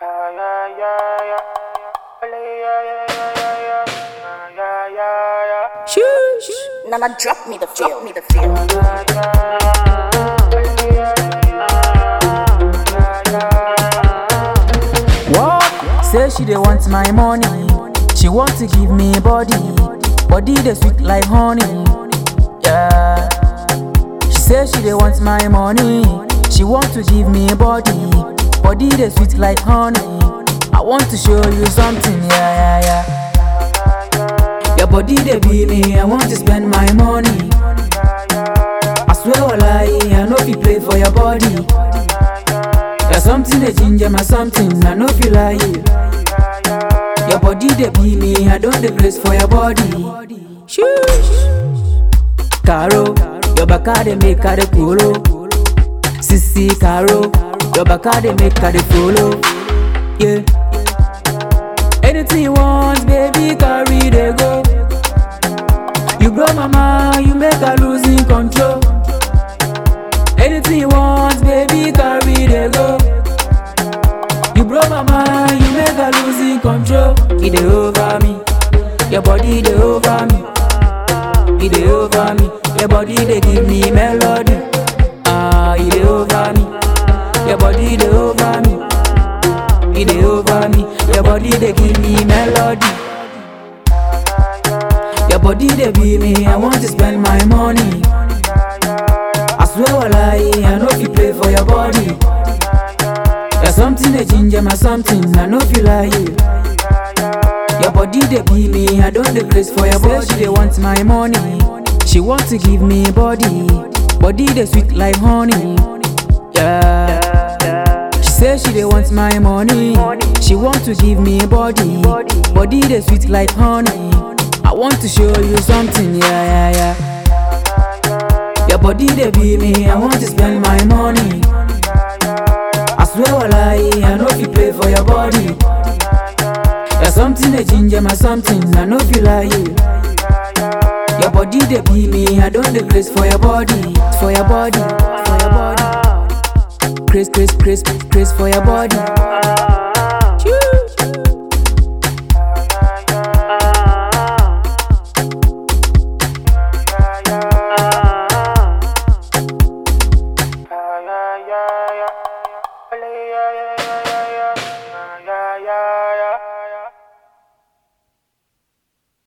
Shush. Nana, drop me the feel. Drop me the feel. What? Say she dey want my money. She want to give me body. Body dey sweet like honey. Yeah. She say she dey want my money. She want to give me body. Body dey sweet like honey. I want to show you something. Yeah, yeah, yeah. Your body dey be me. I want to spend my money. I swear wallahi, I no fit play for your body. There's something that ginger my something, I no feel like you. Your body they be me, I don't the grace for your body. Shush. Caro, your back they make her the polo. Sissy Caro, your back they make her the follow. Yeah. Anything you want, baby, carry they go. You grow mama, you make her losing control. Anything you want, baby, carry they go. You broke my mind, you make her losing control. It dey over me, your body dey over me. It dey over me, your body dey give me melody. Ah, it dey over me, your body dey over me. It dey over me, your body dey give me melody. Your body dey be me, I want to spend my money. I swear wallahi, I no fit play for your body. There's something that ginger my something, I no feel like you. Your body they be me, I don't the grace for your body. She they want my money, she want to give me body. Body they sweet like honey, yeah. She say she they want my money, she want to give me body. Body they sweet like honey. I want to show you something, yeah, yeah, yeah. Your body they be me, I want to spend my money. I swear wallahi, I no fit play for your body. There's something that ginger my something, I no feel like you. Your body they be me, I don't the grace for your body, for your body, for your body. Grace, grace, grace, grace for your body.